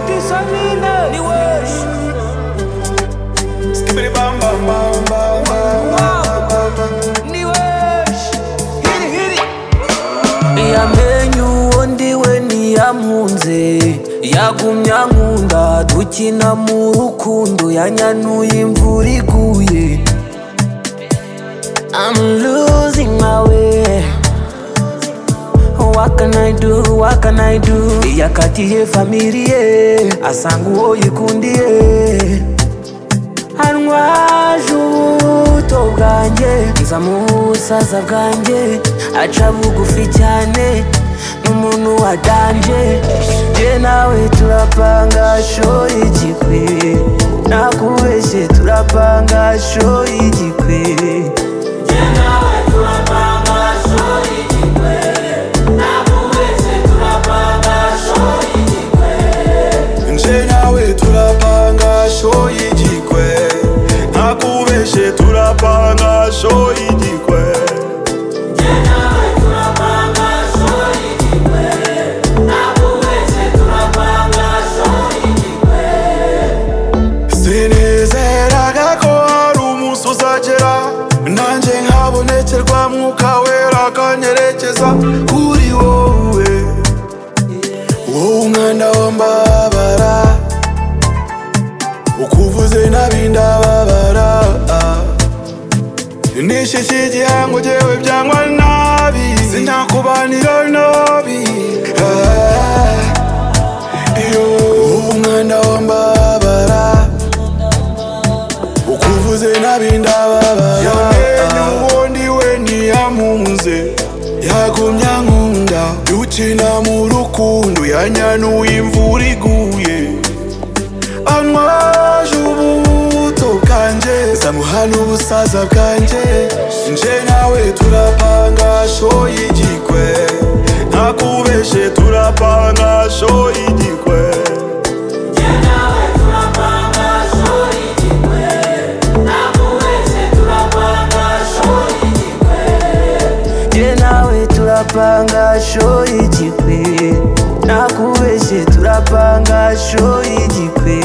Shamina ni wesh Skibidi bam bam bam bam bam ni wesh Hiri hiri Yamenye uwondiwe ntiyampunze yagumya nkunda dukina mu rukundo yanyanuye imvura iguye I'm losing my way What can I do, what can I do yakatiye familiye asanga uwo yikundiye hanywaje ubuto bwanjye nza mu busaza bwanjye aca bugufi cyane n'umuntu wadanje je nawe turapanga shoyi igikwi nakubeshye turapanga shoyi igikwi nje nawe turapanga sho igikwe ntakubeshe turapanga sho igikwe sinizeraga ko hari umunsi uzagera nanjye nkabonekerwa mwuka wera akanyerekeza kuri wowe wowe umwana w'ambabara ukuvuze nabi ndababara nishishe igihango jewe byangwa nabi sinakubanira nabi Ah, iyo wowe umwana w'ambabara ukuvuze nabi ndababara yamenye ubundi we ntiyampunze yagumya nkunda dukina mu rukundo yanyanuye imvura iguye anywaje ubuto bwanjye zamuhana ubusaza bwanjye nje nawe turapanga shoyi igikwe ntakubeshe turapanga shoyi igikwe Je nawe turapanga sho igikwi nakubeshye turapanga sho igikwi